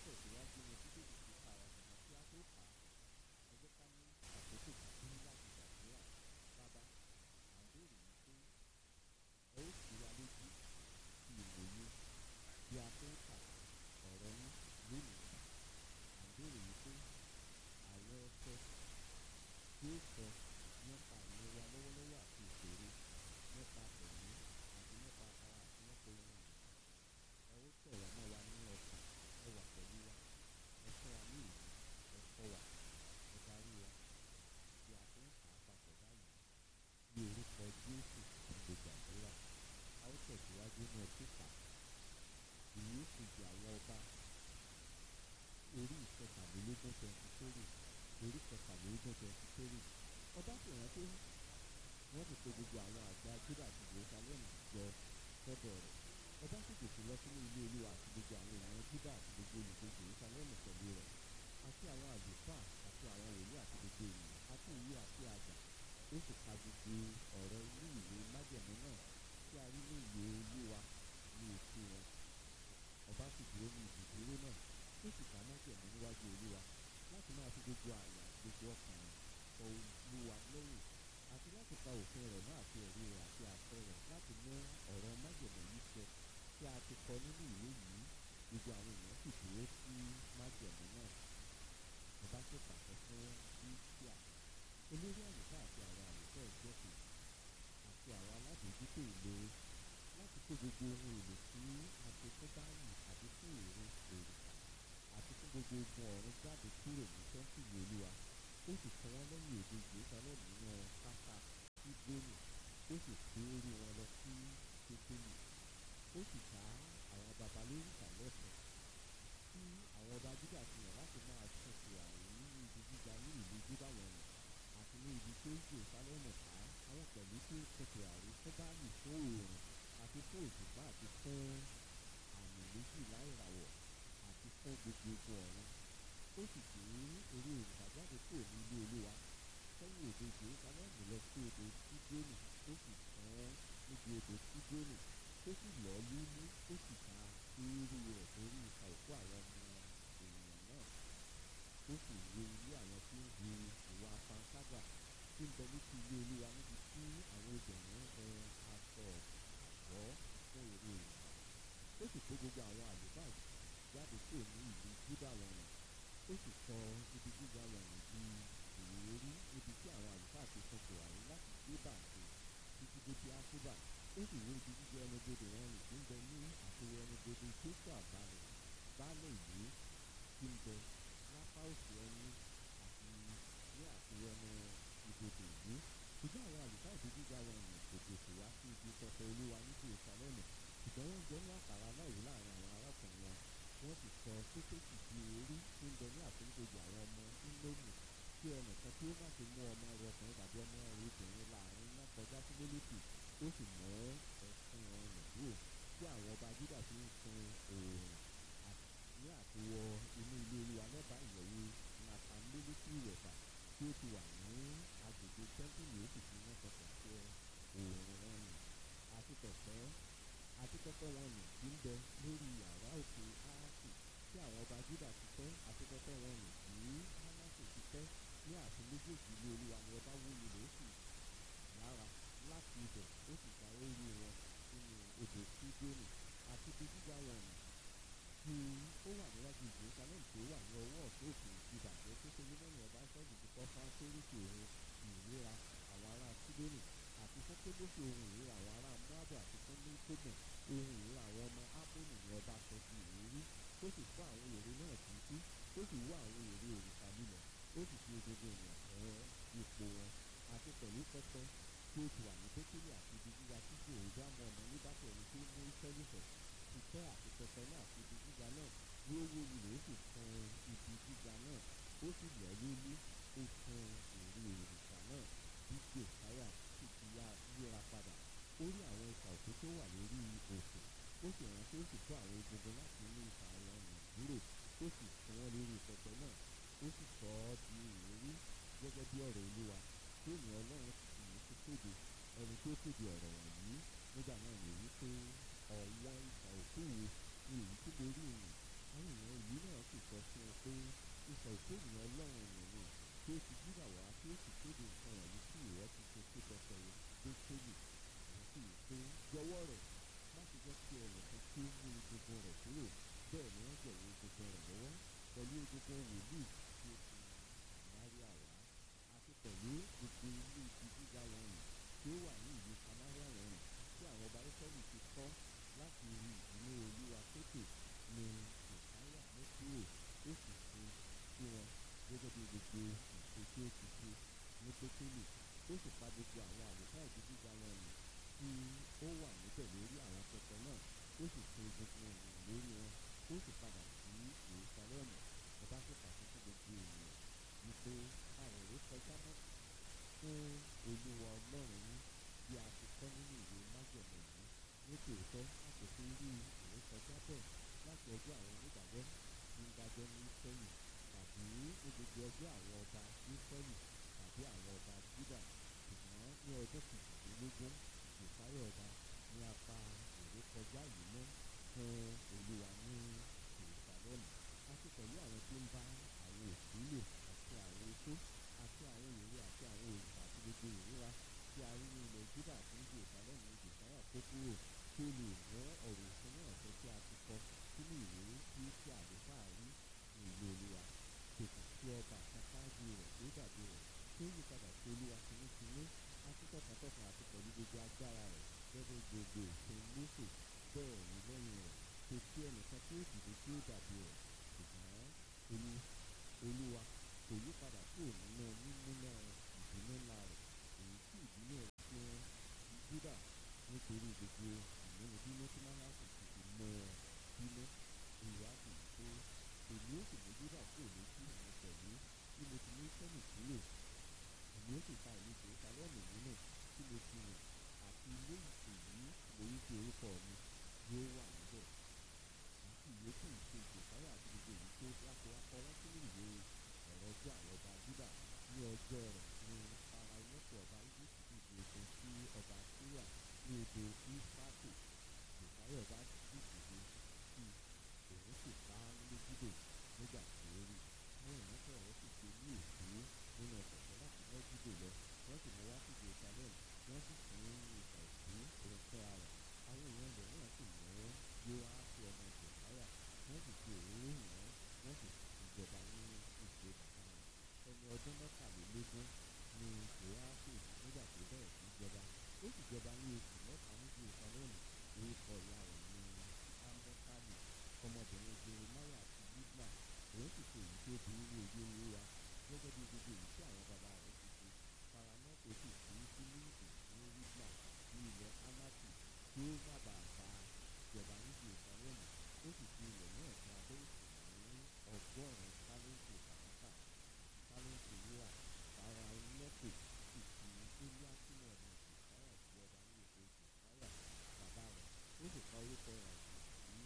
tẹ̀síwájú ní títí tí kò ká ọ̀nà tí a tó kà á ẹ jẹ́ ká ní àkókò kúkúrú láti gbàdúrà bàbá à ń béèrè wípé ẹ ó sì wá lójú sí ìmòye bí a tó ń kà ọ̀rọ̀ yín lónìí à ń béèrè wípé àwọn ẹsẹ̀ tí ó sọ nípa ìlú wa lọ́wọ́lọ́wọ́ àti ìṣòro nípa tẹ̀mí àti nípa ara àti nípa ohun ìlú ẹ ó tẹ̀ wá mọ́ wa ní ọkàn ẹ wà pẹ̀lú wa ẹ fún wa ní ìlú ẹ kọ́ wa ẹ darí wa bí a tó ń kà á papọ̀ báyìí ní orúkọ Jésù ní gbàdúrà a ó tẹ̀síwájú ní ọtí kà ìwé kejì àwọn ọba orí ìkẹtàlélógún twenty three orí ìkẹtàlélógún twenty three ọba sì rántí wọ́n sì pe gbogbo àwọn àgbà Júdà àti Jerusalem jọ sọ́dọ̀ rẹ̀ ọba sì gòkè lọ sínú ilé Olúwa àti gbogbo àwọn èèyàn Júdà àti gbogbo olùgbé Jerusalem pẹ̀lú rẹ̀ àti àwọn àlùfáà àti àwọn wòlíì àti gbogbo ènìyàn àti ìwé àti àgbà ó sì ka gbogbo ọ̀rọ̀ inú ìwé májẹ̀mú náà tí a rí ní ìwé Olúwa ní etí wọn ọba sì dúró ní ibùdúró náà ó sì ká májẹ̀mú níwájú Olúwa láti máa fi gbogbo àyà gbogbo ọkàn rẹ̀ sọ Olúwa lẹ́yìn àti láti pa òfin rẹ̀ náà àti ẹ̀rí rẹ̀ àti àṣẹ rẹ̀ láti mú ọ̀rọ̀ májẹ̀mú yìí ṣẹ tí a ti kọ nínú ìwé yìí gbogbo àwọn èèyàn sì dúró sí májẹ̀mú náà ọba sì pàṣẹ fún Híṣíà olórí àlùfáà àti àwọn àlùfáà ẹgbẹ́ kejì àti àwọn alábòójútó ìlú láti kó gbogbo ohun èlò tí a ti fún báyìí àti fún èrè òrìṣà àti fún gbogbo ogun ọ̀run jáde kúrò ní tẹ́ḿpìlì olúwa ó sì kọ́ wọn lẹ́yìn òde Jerusalem nínú pápá Sídónì ó sì gbé orí wọn lọ sí Pétélì ó sì dá àwọn baba lórúkà lẹ́sẹ̀ tí àwọn ọba Júdà ti yàn láti máa ṣètò àrùn ní ibi gíga ní ìlú Júdà wọ̀nyí àti ní ibi tó Jerusalem ká àwọn pẹ̀lú tí ó ṣètò àrùn fún báàlì fún oòrùn àti fún òṣùpá àti fún àmì méjì láìràwọ̀ àti fún gbogbo ogun ọ̀run ó sì gbé orí òrùka jáde kúrò ní ilé olúwa sẹ́yìn òde Jerusalem lọ sí odò Sídónì ó sì tán níbi odò Sídónì ó sì lọ́ lúlú ó sì ta eérú rẹ̀ sórí ìka òkú àwọn ọmọ ènìyàn náà ó sì wo ilé àwọn tí ń hu ìwà panṣágà tí ń bẹ létí ilé olúwa níbi tí àwọn obìnrin ń hun aṣọ àgọ́ fún èrè òrìṣà ó sì kó gbogbo àwọn àlùfáà jáde kúrò ní ìlú Júdà wọ̀nyí ó sì sọ ibi gíga wọ̀nyí di ìwérí níbi tí àwọn àlùfáà ti fún tòwárí láti gbé bàǹkì títí dé bí àkúbà ó sì wó ibi gíga ẹnubodè wọn rìn tí ń bẹ ní àtòwò ẹnubodè jésù àbálẹ̀ baálẹ̀ ìlú tí ń bẹ lápá òsì ẹni àti ní àtòwò ẹnu ibodè ìlú ṣùgbọ́n àwọn àlùfáà ibi gíga wọ̀nyí kò gòkè wá sí ibi pẹpẹ olúwa ní Jerúsálẹ́mù ṣùgbọ́n wọ́n jẹ́ ní àkàrà aláìwú láàrin àwọn arákùnrin wọn wọ́n sì sọ sókèjì di orí tí ń bẹ ní àforíkojì àwọn ọmọ ńlọ́mù kí ẹnìkan tí ó má ti mú ọmọ rẹ ọkùnrin tàbí ọmọ rẹ obìnrin láàrin náà kọjá sí lólùkì ó sì mú ẹ̀sìn wọn rìn kúrò tí àwọn ọba Júdà fi ń sun oòrùn ní àtiwọ inú ilé olúwa lẹ́bàá ìyẹ̀wò nàtàlélótì ìwẹ̀fà tí ó ti wà ní agbègbè tẹ́ḿpìlì ó sì fi wọ́n sọ̀tọ̀ sí oòrùn wọn nì àti tọ̀tọ̀ àti pẹpẹ wọn nì tí ń bẹ lórí yàrá òkè áàsì tí àwọn ọba Júdà ti tẹ́ àti pẹpẹ wọn nì tí Mánásè ti tẹ́ ní àti méjèèjì ilé olúwa ni ọba wó lulẹ̀ ó sì lára láti ibẹ̀ ó sì gba orí wọn nínú odò Sídónì àti ibi gíga wọn nì tí ó wà níwájú Jerusalem tó wà ní ọwọ́ ọ̀tún òkè ìbàjẹ́ tó ṣe mímọ́nì ọba sọ́ọ̀dù ti kọ́ fáńsóríkì òun ìrora àwọn ará Sídónì àti fún kébósì ohun ìríra àwọn ará Móábù àti fún ní tóbùn ohun ìríra àwọn ọmọ Ámónì ní ọba sọ di ìrírí ó sì fọ́ àwọn ère náà títí ó sì wó àwọn ère òrìṣà lílẹ̀ ó sì fi egungun ènìyàn tẹ́ ipò wọn àti pẹ̀lú pẹpẹ tí ó ti wà ní Pétélì àti ibi gíga tí kò rí bá mọ ọmọ nígbàtí ẹni tó mú ìfẹ́lùfẹ́ ti tẹ́ àti pẹpẹ náà àti ibi gíga náà ní ó wó lulẹ̀ ó sì fún ibi gíga náà ó sì lọ́ lólú ó fún ère òrìṣà náà bí Jòsáyà sì ti yíra padà ó rí àwọn ìka òkú tó wà lórí òkè ó sì rántí ó sì kó àwọn egungun láti inú ìka àwọn ọ̀nà kúrò ó sì fún wọn lórí pẹpẹ náà ó sì sọ ọ́ di ìrírí gẹ́gẹ́ bí ọ̀rọ̀ olúwa tí ènìyàn ọlọ́run sì ní ti kéde ẹni tó kéde ọ̀rọ̀ wọ̀nyí nígbà náà lè wí pé ọ̀wọ́n ìka òkú wo ni èyí tí mo rí ìrìn àwọn èèyàn ìlú náà sì sọ fún un pé ìsọ̀ ìkórìíran ọlọ́run nìyẹn tí ó ti jíra wá tí ó sì kéde nǹkan wọ̀nyí tí ìwọ ti ṣe pé pẹpẹ bẹ́tẹ́lì òun sì wí pé jọ̀wọ́ rẹ̀ má ṣe jẹ́ kí ẹnìkan tí ó mú egungun rẹ̀ kúrò bẹ́ẹ̀ ni wọ́n jọ̀wọ́ egungun rẹ̀ lọ́wọ́ pẹ̀lú egungun wòlíì tí ó fi Samaria wá àti pẹ̀lú gbogbo ilé ibi gíga wọ̀nyí tí ó wà ní ìlú Samaria wọ̀nyí tí àwọn ọba Ísírẹ́lì ti kọ́ láti rí ìdílé olúwa sókè ní ìsáyà mú kúrò ó sì ṣe sí wọn gẹ́gẹ́ bí gbogbo ìṣe tí ó ti ṣe ní pétélì ó sì pa gbogbo àwọn àlùfáà ìdí gíga wọ̀nyí tí ó wà níbẹ̀ lórí àwọn pẹpẹ náà ó sì ṣe gbogbo ènìyàn lórí wọn ó sì padà sí Jerúsálẹ́mù ọba sì pàṣẹ fún gbogbo ènìyàn wípé àwọn èrè kọjá mọ́ fún olúwa ọlọ́run yín bí a ti kọ́ nínú ìwé májẹ̀mú yìí ní tòótọ́ a kò fi rí èrè kọjá bẹ́ẹ̀ láti ọjọ́ àwọn onídàájọ́ tí ń dájọ́ ní Ísírẹ́lì tàbí ní gbogbo ọjọ́ àwọn ọba Ísírẹ́lì tàbí àwọn ọba Júdà ṣùgbọ́n ní ọjọ́ kejìlélógún ìsáyọ̀ ọba ní a pa èrè kọjá yìí mọ́ fún olúwa ní Jerúsálẹ́mù àti pẹ̀lú àwọn tí ń bá àwọn òkú lò àti àwọn oṣó àti àwọn ère àti àwọn òrìṣà àti gbogbo ìríra tí a rí ní ilẹ̀ Júdà àti ní Jerúsálẹ́mù ní Jòsáyà kó kúrò kí ó lè mú ọ̀rọ̀ òfin náà ṣẹ tí a ti kọ sínú ìwé tí tí àlùfáà rí ní ìlú olúwa kò sì sí ọba kan ṣáájú rẹ̀ tí ó dàbí rẹ̀ tí ó yí padà sí olúwa tinútinú àti tọkàntọkàn àti pẹ̀lú gbogbo agbára rẹ̀ gẹ́gẹ́ gbogbo òfin Mósè bẹ́ẹ̀ ni lẹ́yìn rẹ̀ kò sí ẹnìkan tí ó dìde tí ó dàbí rẹ̀ ṣùgbọ́n olúwa kò yí padà kúrò nínú mímúná ìbínú ńlá rẹ̀ èyí tí ìbínú rẹ̀ fi hàn Júdà nítorí gbogbo ìmúnibínú tí Mánásè ti fi mú ọ bínú olùwà sì pé èmi ó sì mú Júdà kúrò lójú mi pẹ̀lú tí mo ti mú Ísírẹ́lì kúrò èmi ó sì ta ìlú Jerúsálẹ́mù nínú tí mo ti rìn àti ilé èyí mo rí sí orúkọ mi yóò wà níbẹ̀ àti ìyókù ìṣe Jòsáyà àti gbogbo èyí tó láti wá kọ wọ́n sínú ìwé ọ̀rọ̀ ọjọ́ àwọn ọba Júdà ní ọjọ́ rẹ̀ ní Fáráónẹ́kù ọba Íjíbítì dìde ogun sí ọba Síríà ní odò Ífátì Jòsáyà ọba sì dìde sí òun sì pa á ní Méjídò nígbà tí ó rí àwọn ìránṣẹ́ rẹ̀ sì gbé ní èkó nínú ọ̀sẹ̀ láti Méjídò lọ wọ́n sì mú wá sí Jerúsálẹ́mù wọ́n sì fún ní ìgbà ìkú òun fúnra rẹ̀ àwọn èèyàn rẹ̀ náà sì mú Jóáṣù ọmọ Jòsáyà wọ́n sì fi òróró hàn wọ́n sì ìjọba ní ìṣe bàbá rẹ̀ ẹni ọdún mẹ́tàlélógún ni Jóáṣù nígbà tó bẹ̀rẹ̀ sí jọba ó sì jọba ní oṣù mẹ́ta ní Jerúsálẹ́mù orúkọ ìyá rẹ̀ ní Amọ́tálì ọmọbìnrin Jeremáyà àti Libna òun sì ṣe èyí tó burú ní ojú olúwa gẹ́gẹ́ bí gbogbo èyí tí àwọn bàbá rẹ̀ ti ṣe Fáráónẹ́kù sì fi Fílíìpì ní Libna ní ilẹ̀ Ámátì tí ó má bàa bá ìjọba ní Jerúsálẹ́mù ó sì fi ilẹ̀ náà fún abẹ́ òsì ní ọgọ́rùn-ún tálẹ́ǹtì fàdákà tálẹ́ǹtì wúrà Fáráónẹ́kù sì fi Élíákímù ọmọ Jòsáyà sí ọba ní ipò Jòsáyà bàbá rẹ̀ ó sì pa orúkọ rẹ̀ sí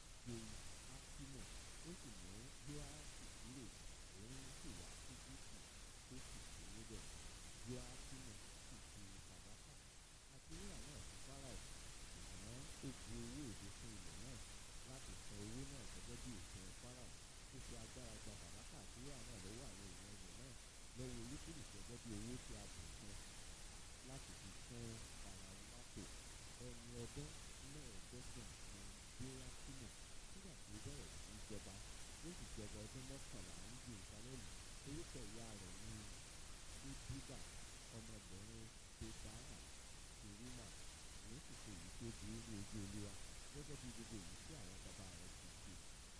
Jóákímù ó sì mú Jóáṣì kúrò òun sì wá sí Gíbítì tó sì gbé níbẹ̀ Jóákímù sì fi fàdákà àti wúrà náà fún Fáráò ṣùgbọ́n ó bu owó èdè fún ilẹ̀ náà láti san owó náà gẹ́gẹ́ bí òfin Fáráò ó fi agbára gba fàdákà àti wúrà náà lọ́wọ́ àwọn èèyàn ilẹ̀ náà lọ́wọ́ olúkúlùkù gẹ́gẹ́ bí owó tí a bùn fún láti fi fún Fáráónẹ́kù ẹni ọdún mẹ́ẹ̀ẹ́dọ́gbọ̀n ni Jóákímù nígbà tí ó bẹ̀rẹ̀ sí jọba ó sì jọba ọdún mọ́kànlá ní Jerúsálẹ́mù orúkọ ìyá rẹ̀ ní Ṣébíbà ọmọbìnrin Pédáyà Ṣerímà òun sì ṣe èyí tó burú ní ojú olúwa gẹ́gẹ́ bí gbogbo èyí tí àwọn bàbá rẹ̀ ti ṣe.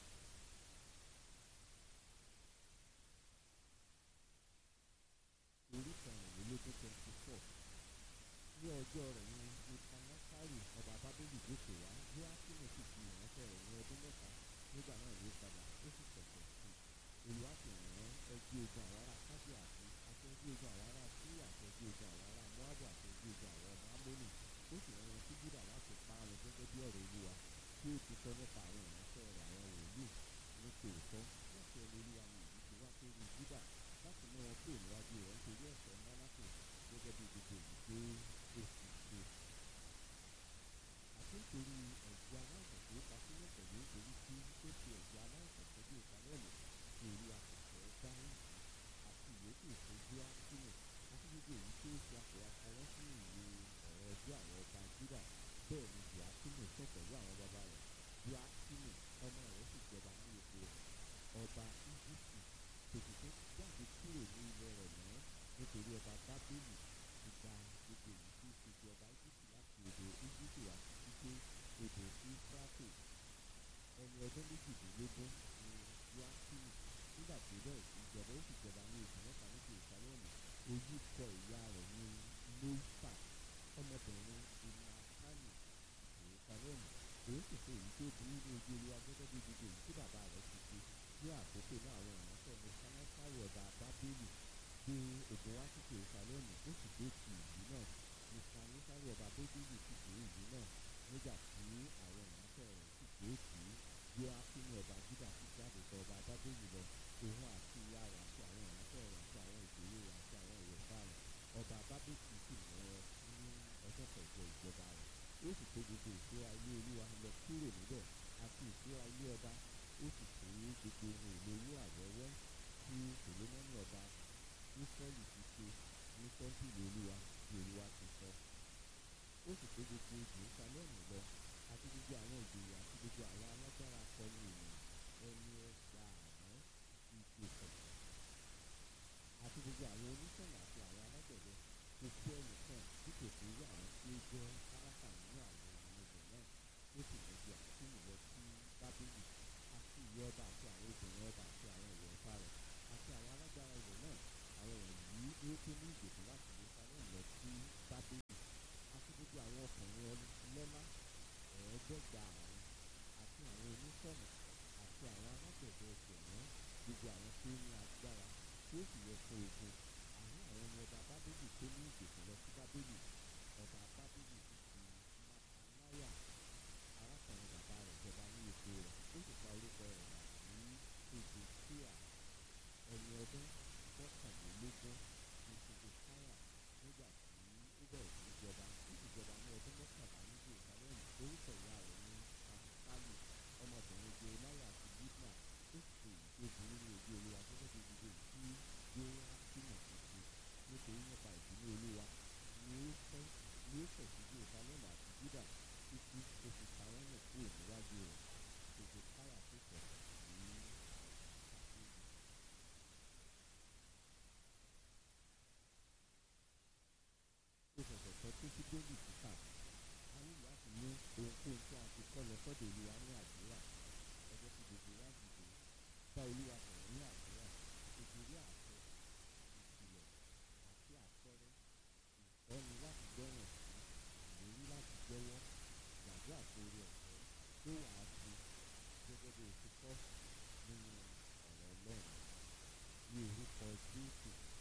orí kẹrìnlélógún twenty four ní ọjọ́ rẹ̀ ní ìpanásárì ọba bábélì gòkè wá Jóákímù sì fi ìránṣẹ́ rẹ̀ ní ọdún mẹ́ta nígbà náà ló padà ó sì tẹ̀sẹ̀ sí i olùwà sì rán ẹgbẹ́ ogun àwọn ará kábíà àti àti ẹgbẹ́ ogun àwọn ará síríà àti ẹgbẹ́ ogun àwọn ará moabu àti ẹgbẹ́ ogun àwọn ọmọ amónì ó sì rán wọn sí júdà láti pa á lọ gẹ́gẹ́ bí ọ̀rọ̀ olúwa tí ó ti sọ nípa àwọn ìránṣẹ́ rẹ̀ àwọn wòlíì ní tòótọ́ láti ẹni olúwa ni èyí ti wá sórí júdà láti mú wọn kúrò níwájú rẹ̀ nítorí ẹ̀ṣẹ̀ Mánásè gẹ́gẹ́ bí gbogbo èyí tó ó sì ṣe àti nítorí ẹ̀jẹ̀ aláìsàn tó ta sílẹ̀ pẹ̀lú nítorí tí ó fi ẹ̀jẹ̀ aláìsàn tó dé ìsàlẹ̀mù odò Éfúrátè ẹni ọdún méjìdínlógún ni Jóákínì nígbà tí ó bẹ̀rẹ̀ sí í jọba ó sì jọba ní oṣù mẹ́ta ní Jerúsálẹ́mù orúkọ ìyá rẹ̀ ní Nóífà ọmọbìnrin Ìnátánì Jerúsálẹ́mù òun sì ṣe èyí tó burú ní ojú Olúwa gẹ́gẹ́ bí gbogbo èyí tí bàbá rẹ̀ ti ṣe ní àkókò náà àwọn ìránṣẹ́ Nebukadnésárì ọba Bábélì gbé ogun wá sí Jerúsálẹ́mù ó sì gbé ti ìlú náà Nebukadnésárì ọba Bábélì sì gbé ìlú náà nígbà tí àwọn ìránṣẹ́ rẹ̀ sì gbé tì í Jóákínì ọba Júdà sì jáde tọ̀ ọba Bábélì lọ òun àti ìyá rẹ̀ àti àwọn ìránṣẹ́ rẹ̀ àti àwọn ìjòyè rẹ̀ àti àwọn ìwẹ̀fà rẹ̀ ọba Bábélì sì mú wọn ní ọjọ́ kẹjọ ìjọba rẹ̀ ó sì kó gbogbo ìṣúra ilé Olúwa lọ kúrò níbẹ̀ àti ìṣúra ilé ọba ó sì kó gbogbo ohun èlò wúrà wẹ́wẹ́ tí Sòlómọ́nì ọba Ísírẹ́lì ti ṣe ní tẹ́ḿpìlì Olúwa bí Olúwa ti sọ ó sì kó gbogbo Jerúsálẹ́mù lọ àti gbogbo àwọn ìjòyè àti gbogbo àwọn alágbára akọni ènìyàn ẹni ẹgbàárún ìgbèkùn àti gbogbo àwọn oníṣẹ̀lẹ̀ àti àwọn alágbẹ̀dẹ kò sí ẹnìkan tí kò sí irú àwọn tí ó jẹ́ tálákà nínú àwọn ènìyàn ibẹ̀ náà ó sì mú ju àkíní lọ sí Bábélì àti ìyá ọba àti àwọn obìnrin ọba àti àwọn ìwẹ̀fà rẹ̀ àti àwọn alágbára ilẹ̀ náà àwọn wọ̀nyí ni ó tó ní ìgbèkùn láti Jerusalem lọ sí Bábélì àti gbogbo àwọn ọkùnrin ọlọ́lá ẹ̀ẹ́dẹ́gbàárún àti àwọn oníṣọ̀nà àti àwọn alágbẹ̀dẹ ẹgbẹ̀rún gbogbo àwọn tí ó ní agbára tí ó sì yẹ fún ogun àní àwọn ni ọba Bábélì tó ní ìgbèkùn lọ sí Bábélì ọba Bábélì sì fi Mátánáyà arákùnrin bàbá rẹ̀ jọba ní ipò rẹ̀ ó sì pa orúkọ rẹ̀ dà sí Sédékíà ẹni ọdún mọ́kànlélógún ní Sédékáyà nígbà tí ó bẹ̀rẹ̀ sí í jọba ó sì jọba ní ọdún mọ́kànlá ní Jerusalem orúkọ ìyá rẹ̀ ní Pasukali ọmọbìnrin Jehoiada àti Libna ó sì ṣe èyí tó burú ní ojú Olúwa gẹ́gẹ́ bí gbogbo èyí tí Jóákínì ti ṣe nítorí nípa ìbínú Olúwa ni ó fẹ́ ni ó fẹ̀ sí Jerusalem àti Júdà títí ó fi pa wọ́n nù kúrò níwájú rẹ̀ Sédékáyà sì sọ̀rọ̀ ní Bábélì. ó ṣẹ̀ṣẹ̀ sọ pé kí David kíkà a ní láti mú ohunkóhun tí a ti kọ́ lọ sọ́dọ̀ Olúwa ní àdúrà ọjọ́ tí gbogbo wa dìde bá Olúwa sọ̀rọ̀ ní àdúrà nítorí àṣẹ ìkìlọ̀ àti àpẹẹrẹ ìtọ́ni láti gbọ́ràn sí ìlérí láti jẹ́wọ́ gbàdúrà tó rí ọ̀fẹ́ tó wàá ṣe gẹ́gẹ́ bí o ti kọ́ nínú ọ̀rọ̀ Ọlọ́run ní orúkọ Jésù